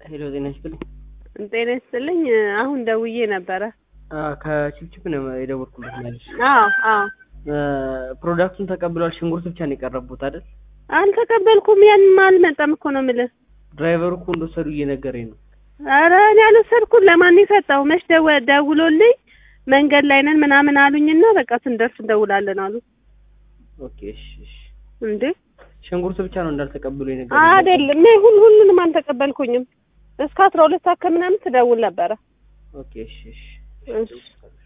ሄሎ ጤና ይስጥልኝ። ጤና ይስጥልኝ። አሁን ደውዬ ነበረ። ከቺፕቺፕ ነው የደወልኩለት ማለት አዎ አዎ። ፕሮዳክቱን ተቀብሏል። ሽንኩርት ብቻ ነው የቀረቡት አይደል? አልተቀበልኩም። ያንም አልመጣም እኮ ነው የምልህ። ድራይቨሩ እኮ እንደወሰዱ እየነገረኝ ነው። ኧረ እኔ አልወሰድኩም። ለማን የሰጠው? መች ደወ- ደውሎልኝ መንገድ ላይ ነን ምናምን አሉኝና በቃ ስንደርስ እንደውላለን አሉ። ኦኬ እሺ እሺ። እንዴ ሽንኩርት ብቻ ነው እንዳልተቀበሉ የነገረኝ። አይደለም፣ እኔ ሁሉ ሁሉንም አልተቀበልኩኝም። እስከ አስራ ሁለት ሰዓት ከምናምን ትደውል ነበረ። ኦኬ እሺ እሺ። እሺ